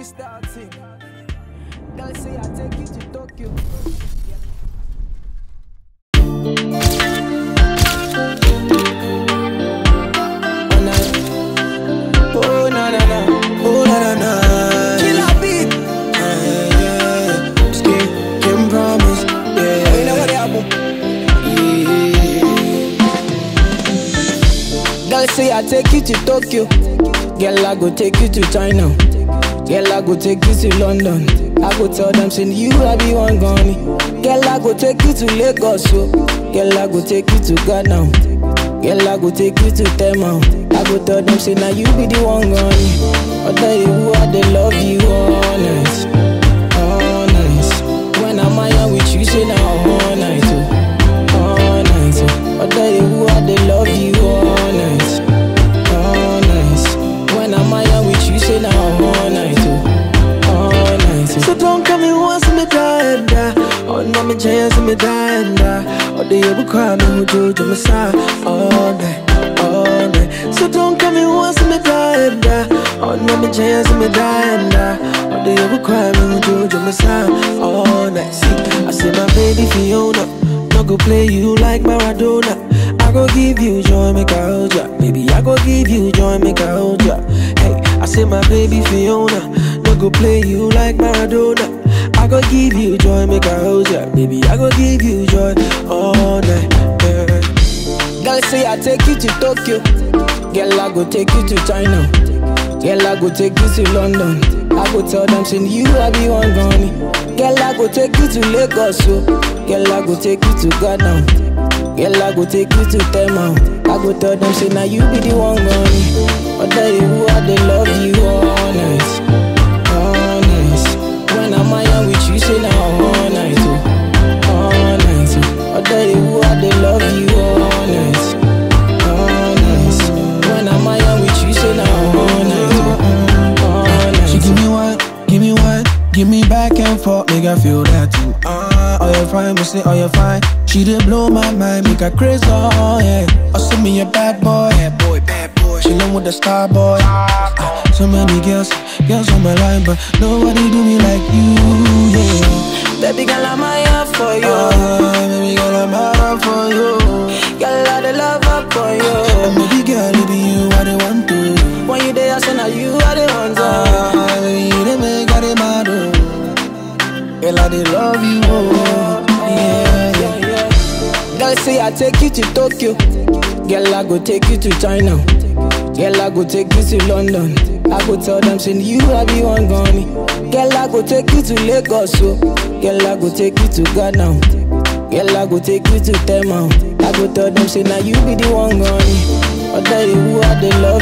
freestyle thing. Girl say I take you to Tokyo. Oh na na na, oh na na na. Killer beat. Yeah, yeah. Skin can promise. Yeah, You know what happen? yeah. Girl say I take you to Tokyo. Girl I go take you to China. Girl I go take you to London. I go tell them say you I be one gone. Girl I go take you to Lagos. So. Girl I go take you to Ghana. Girl I go take you to Tema. I go tell them say now you be the one gone. I tell you who I they love you honest, honest. When I'm out with you say now all night. Oh. all night. Oh. I tell you who I they love you honest, honest. When I'm out with you, say now all night, oh, all night. Oh. So don't come me once me die and die. Oh, no me chance me die and die. Oh, they ever cry me who do to me side all night, all night. So don't come me once me die and die. Oh, no me chance me die and die. Oh, they ever cry me who do to me side all night. See, I say my baby Fiona, no go play you like Maradona. I go give you joy, make I hold ya. Baby, I go give you joy, make I hold ya. Hey, I say my baby Fiona, no go play you like Maradona. I go give you joy, make I hold ya. Baby, I go give you joy all night. Yeah. Girl say I take you to Tokyo. Girl I go take you to China. Girl I go take you to London. I go tell them say you I be one gone. Girl I go take you to Lagos. So. Girl I go take you to Ghana. Girl I go take you to Tema. I go tell them say now you be the one gone. I tell you who I they love you honest, honest. When I'm out with you say now all night. Oh. all night. Oh. I tell you who I they love you honest, honest. When I'm out with you say now all night. Oh. all night. She give me one, give me one, give me back and forth, make I feel that too. Ah, oh you fine, me say oh you fine. She did blow my mind, make her crazy, oh yeah. Oh send me a bad boy, bad boy, bad boy. She with the star boy. Ah, so many girls, girls on my line, but nobody do me like you, yeah. Baby girl, I'm here for you. Ah, baby girl, I'm out for you. Girl, I the love up for And you. baby girl, it be you I the want to. When you there, I say now you are the ones. Oh. Ah, baby, you the make I the mad, oh. Girl, I the love you, oh. Yeah, yeah. yeah, yeah. Girl, say I take you to Tokyo. Girl, I go take you to China. Girl, I go take you to London. I go tell them, say you I be one gone. Girl, I go take you to Lagos. So. Girl, I go take you to Ghana. Girl, I go take you to Tema. I go tell them, say now you be the one gone. I tell you who I they love